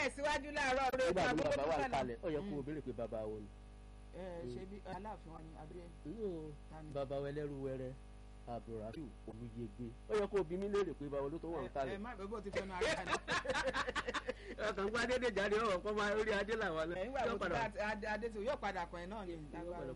tẹ̀síwájú láàárọ̀ rẹ̀ nígbà tí àbúrò bàbá tó wà fẹ́ lọ. kalẹ̀ ó yẹ kó o béèrè pé bàbá wo ni. ẹ ṣe bí aláàfin wa ni àbí ẹ. inú Tani? bàbá wa ẹlẹ́rú wẹrẹ abdulrafiu olùyẹgbẹ ó yẹ kó o bí mi léèrè pé bàbá ló tó wà ń ẹ kalẹ̀. má bẹ́ẹ̀ bó ti fẹ́nu ara rẹ̀. ọkàn gbá dédé jáde ọ̀rọ̀ kọ́ máa rí adé làwọn ẹ̀yin wà bó ti bá adé- adé tó yóò padà kàn ẹ́ náà ni. lágbára.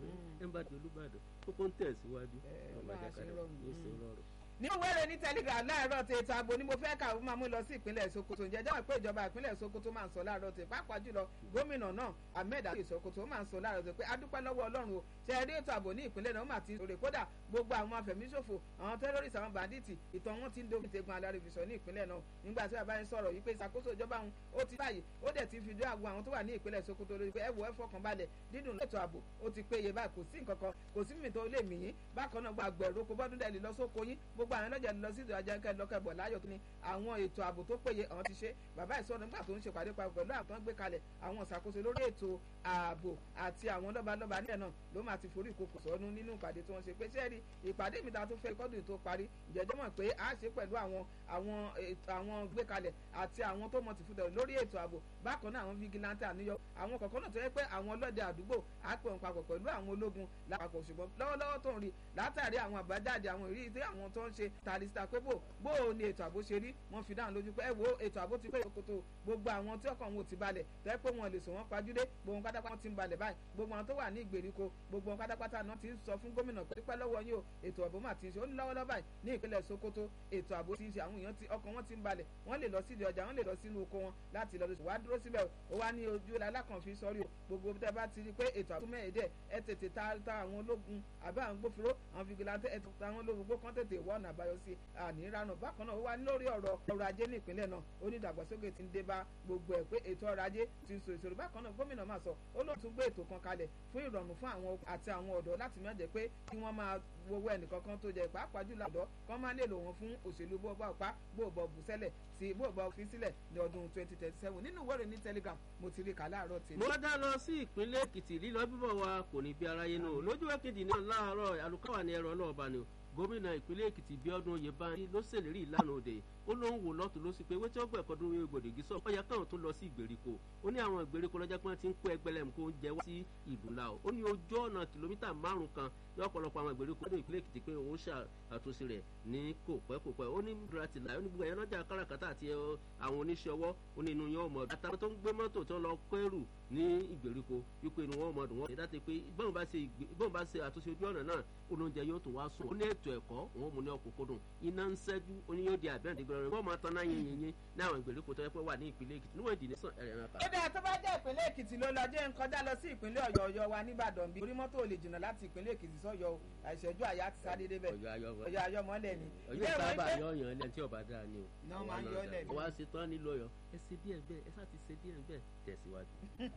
ẹ bá di olúbàdàn kókó ń tẹ̀síwájú Ẹ, ọmọ Ọlọ́run á ṣe rọrùn. yóò ṣe rọrùn. ní wẹ́rẹ́ ní telegram láàárọ̀ tí ètò ààbò ni mo fẹ́ kà ó máa mú lọ sí ìpínlẹ̀ Sokoto ǹjẹ́ jẹ́ pé ìjọba ìpínlẹ̀ Sokoto máa ń sọ láàárọ̀ tí pàápàá jùlọ gómìnà náà Ahmed Ali Sokoto máa ń sọ láàárọ̀ tí pé adúpẹ́ lọ́wọ́ Ọlọ́run o ṣe eré ètò ààbò ní ìpínlẹ̀ náà ó máa ti rè kódà gbogbo àwọn afẹ̀míṣòfò àwọn terrorist àwọn bandits ìtàn wọn ti ń dogun tegun alárìfisọ ní ìpínlẹ̀ náà nígbà tí bàbá yẹn sọ̀rọ̀ yìí pé ìṣàkóso ìjọba òun ó ti báyìí ó dẹ̀ ti fi dé àgbo àwọn tó wà ní ìpínlẹ̀ Sokoto lórí pé ẹ wò ẹ fọkàn balẹ̀ dídùn ètò ààbò ó ti péye báyìí kò sí nǹkan kan kò sí mímì tó lè mì yín bákan náà gbogbo àgbẹ̀rù kò bọ́dún dẹ̀ lè lọ sóko yín gbogbo àwọn ẹlọ́jà lè lọ sí ìdọ̀jà kẹ́ lọ́kẹ́bọ̀ láyọ̀ tó ní àwọn ètò ààbò tó péye àwọn ti ṣe bàbá ìsọ̀rọ̀ nígbà tó ń ṣe pàdé papọ̀ pẹ̀lú àwọn tó ń gbé kalẹ̀ àwọn ìṣàkóso lórí ètò ààbò àti àwọn lọ́balọ́ba nílẹ̀ náà ló máa ti forí ìkòkò sọ́nù nínú ìpàdé tí wọ́n ṣe pé ṣẹ́ẹ̀rì ìpàdé mi ta tó fẹ́ kọ́dún tó parí ìjẹ́jọ́ mọ̀ pé a ṣe pẹ̀lú àwọn àwọn ètò àwọn gbé kalẹ̀ àti àwọn tó mọ̀ ti fún tẹ̀lé lórí ètò ààbò bákan náà àwọn vigilante àníyọ àwọn kọ̀ọ̀kan náà tó yẹ pé àwọn ọlọ́dẹ àdúgbò á pè wọn papọ̀ pẹ̀lú àwọn ológun lápapọ̀ ṣùgbọ́n lọ́wọ́lọ́wọ́ tó ń rí látàrí àwọn àbájáde àwọn ìrírí tí àwọn tó ń ṣe tàlísítà pé bò bó o ní ètò ààbò ṣe rí wọ́n fi dáhùn lójú pé ẹ wo ètò ààbò ti pé ìkòtò gbogbo àwọn tí ọkàn wọn ò ti balẹ̀ tẹ́ pé wọn lè sọ wọ́n pajúdé gbogbo wọn pátápátá ti ń balẹ̀ báyìí gbogbo àwọn tó wà ní ìgbèríko gbogbo wọn pátápátá náà ti ń sọ fún gómìnà pé pẹ́ lọ́wọ́ yín o ètò ààbò mà ti ń ṣe ó ní lọ́wọ́lọ́wọ́ báyìí ní ìpínlẹ̀ Sokoto ètò ààbò ti ń ṣe àwọn èèyàn ti ọkàn wọn ti ń balẹ̀ wọ́n lè lọ sídìí ọjà wọ́n lè lọ sínú oko wọn láti lọ lóṣù wá dúró síbẹ̀ ó wá ní ojú alákànfin sọ́rí o gbogbo tẹ́ bá ti rí pé ètò ààbò mẹ́ẹ̀ẹ́dẹ́ ẹ tètè ta ta àwọn ológun àbí àwọn gbófinró àwọn fìgìláńtẹ́ ẹ ta àwọn ológun gbó kán tètè wọ́n àbáyọ sí àníranù bákan náà ó wá lórí ọ̀rọ̀ ọrọ̀ ajé ní ìpínlẹ̀ náà ó ní ìdàgbàsókè ti ń dé bá gbogbo ẹ̀ pé ètò ọrọ̀ ajé ti ń so ìṣòro bákan náà gómìnà máa sọ ó lóun tún gbé ètò kan kalẹ̀ fún ìrọ̀rùn fún àwọn àti àwọn ọ̀dọ́ láti má jẹ́ pé kí wọ́n máa wowó ẹnìkankan tó jẹ pàápàá jùlọ ọ̀dọ́ kán máa lè lò wọ́n fún òṣèlú bó bá pa bó bọ̀ bù sẹ́lẹ̀ sí bó bọ̀ fi sílẹ̀ ní ọdún twenty thirty seven nínú ìwé ìròyìn ní telegram mo ti rí kà láàárọ̀ tèmi. mo dá lọ sí ìpínlẹ̀ èkìtì lílọ bíbọ̀ wa kò ní bí aráyé nù lójú èkìtì ní láàárọ̀ àlùkáwà ní ẹ̀rọ ọlọ́ọ̀bá ni o gómìnà ìpínlẹ̀ èkìtì bíọ́dún oyèbánjí ló ṣèlérí ìlànà òde ó ló ń wò lọ́tún ló sì pé wétí ọgbà ẹ̀kọ́ dúró gbòdìgí sọ ọyà káwọn tó lọ sí ìgbèríko ó ní àwọn ìgbèríko lọ́jọ́ pé wọ́n ti ń kó ẹgbẹ́lẹ́mù kó ń jẹ wá sí ìlú ńlá o ó ní ojú ọ̀nà kìlómítà márùn kan ní ọ̀pọ̀lọpọ̀ àwọn ìgbèríko lọ́dún ìpínlẹ̀ èkìtì pé òun ṣàtúnṣe rẹ̀ ní kò pẹ́ kò pẹ́ ó ní dúrátì láì ó ní gbogbo ẹ̀yọ́ lọ́jà káràkátà àti àwọn oníṣẹ́ ọwọ́ ó ní inú yẹn ọmọ ọdún àtàwọn tó ń gbé mọ́tò tó ń lọ kẹ́rù ní ìgbèríko wípé inú wọn ọmọ ọdún wọn ṣe dáte pé bọ́n bá ṣe àtúnṣe ojú ọ̀nà náà olóúnjẹ yóò tún wá sùn ó ní ètò ẹ̀kọ́ òun mú ní ọkọ̀kọ́dùn iná ń ṣẹ́jú ó ní yóò di àbẹ́rẹ́ ìdígbẹ́rẹ́ wọ́n máa tán náà yín yín yín ní àwọn ìgbèríko tó yẹ pé wà ní ìpínlẹ̀ èkìtì níwọ̀n ìdílé sàn ẹ̀rẹ̀ náà kà. ó dáa tó bá jẹ́ ìpínlẹ̀ èkìtì ló lọ jẹ́ ń kọjá lọ sí ìpínlẹ̀ ọ̀yọ́ ọ̀yọ́ wa nìbàdàn bí orí mọ́tò ò lè jìnnà láti ìpínlẹ̀ èkìtì sọ́yọ́ àìṣẹ́jú àyà ti sáré débẹ̀ ọ̀yọ́ ayọ́ mọ́lẹ̀ ni. ọ̀yọ́ sábà yọ ọ̀yàn lẹ́yìn tí ọba dáa ni o. náà máa ń yọ lẹ̀ ni. wá ṣe tán nílò ọ̀yọ́ ẹ ṣe díẹ̀ bẹ́ẹ̀ ẹ sá ti ṣe díẹ̀ bẹ́ẹ̀ tẹ̀síwájú.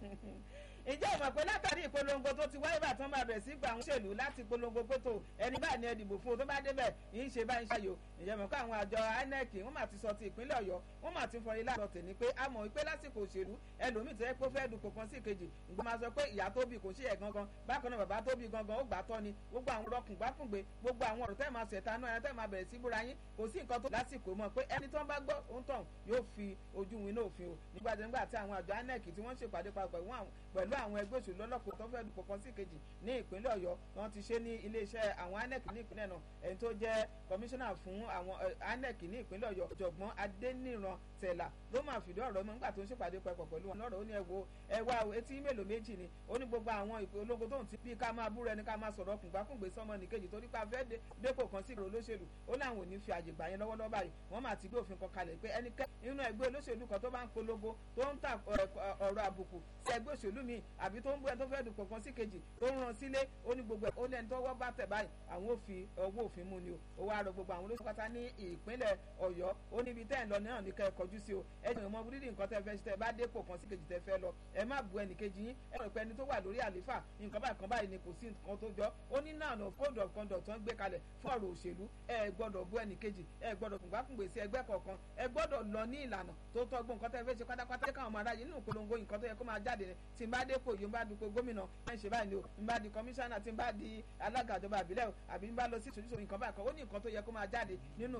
ìjẹ́ ìmọ̀ pé látàrí ìpolongo tó ti wáyé bàtán máa bẹ̀rẹ̀ sí gba àwọn òṣèlú láti polongo pé tó ẹni báyìí ni ẹ dìbò fún o tó bá débẹ̀ yìí ń ṣe báyìí ṣàyò ìjẹ́ mọ̀ pé àwọn àjọ INEC wọ́n máa ti sọ ti ìpínlẹ̀ Ọ̀yọ́ wọ́n máa ti fọyín láàárọ̀ tèmi pé a mọ̀ wípé lásìkò òṣèlú ẹlòmíì tó yẹ pé ó fẹ́ dupò kan sí ìkejì ìgbà máa sọ pé ìyá tó bí kò ṣe ẹ̀ gangan bákan náà bàbá tó bí gangan ó gbà tọ́ ni gbogbo àwọn rọkùn gbákùngbé gbogbo àwọn ọ̀rọ̀ tẹ́ máa ṣẹ̀ta náà ẹ̀ tẹ́ máa bẹ̀rẹ̀ sí búra yín kò sí nǹkan tó lásìkò mọ̀ pé ẹni tó ń bá gbọ́ òun tàn yóò fi ojú win náà òfin o nígbà tí nígbà tí àwọn àjọ INEC tí wọ́n ṣèpàdé papọ̀ pẹ̀lú àwọn ẹgbẹ́ òṣèlú ọlọ́pàá tó fẹ́ dupò kan sí ìkejì ní ìpínlẹ̀ Ọ̀yọ́ wọ́n ti ṣe ní iléeṣẹ́ àwọn INEC ní ìpínlẹ̀ náà ẹni tó jẹ́ kọmíṣánná fún àwọn INEC ní ìpínlẹ̀ Ọ̀yọ́ ọ̀jọ̀gbọ́n Adéníran Tẹ̀là ló máa fìdí ọ̀rọ̀ mọ́ nígbà tó ń ṣèpàdé papọ̀ pẹ̀lú wọn lọ́rọ̀ ó ní ẹ wo ẹ wá etí mélòó méjì ni ó ní gbogbo àwọn ìpolongo tó ń ti bí ká máa búra ẹni ká máa sọ̀rọ̀ kùngbákùngbé sọmọ nìkejì torí pé a fẹ́ dépò kan sí ìrò olóṣèlú ó láwọn ò ní fi àyè gbà yẹn lọ́wọ́lọ́wọ́ báyìí wọ́n máa ti gbé òfin kan kalẹ̀ pé ẹnikẹ́ inú ẹgbẹ́ olóṣèlú kan tó bá ń polongo tó ń ta ọ̀rọ̀ àbùkù sí ẹgbẹ́ òṣèlú mi àbí tó ń bú ẹni tó fẹ́ dupò kan sí kejì tó ń ran sílé ó ní gbogbo ẹ̀ ó lẹ́ni tó wọ́ bá tẹ̀ báyìí àwọn ò fi ọwọ́ òfin mú ni o ó wá rọ gbogbo àwọn olóṣèlú pátá ní ìpínlẹ̀ Ọ̀yọ́ ó níbi tẹ́ ẹ̀ lọ náà ní ká ẹ kọjú sí o ẹ jẹ́ ìmọ̀ búrídì nǹkan tẹ́ fẹ́ ṣe tẹ́ bá dépò kan sí kejì tẹ́ fẹ́ lọ ẹ má bu ẹnì kejì yín ẹ rò pé ẹni tó wà lórí àléfà nǹkan báyìí kan báyìí ni kò sí nǹkan tó jọ ó ní náà nà code of conduct tó ń gbé kalẹ̀ fún ọ̀rọ̀ òṣèlú ẹ gbọ́dọ̀ bu ẹnì kejì ẹ gbọ́dọ̀ kùngbàkùngbè sí ẹgbẹ́ kọ̀ọ̀kan ẹ gbọ́dọ̀ lọ ní ìlànà tó tọ́gbọ́n nǹkan tẹ́ fẹ́ ṣe pátápátá káwọn ọmọ aráyé nínú ìpolongo nǹkan tó yẹ kó máa jáde ni tí n bá dépò yìí n bá dupò gómìnà ẹ ń ṣe báyìí ni o n bá di kọmíṣánná tí n bá di alága ìjọba àbílẹ̀ o àbí n bá lọ sí ìṣòjúṣò nǹkan báyìí kan ó ní nǹkan tó yẹ kó máa jáde nínú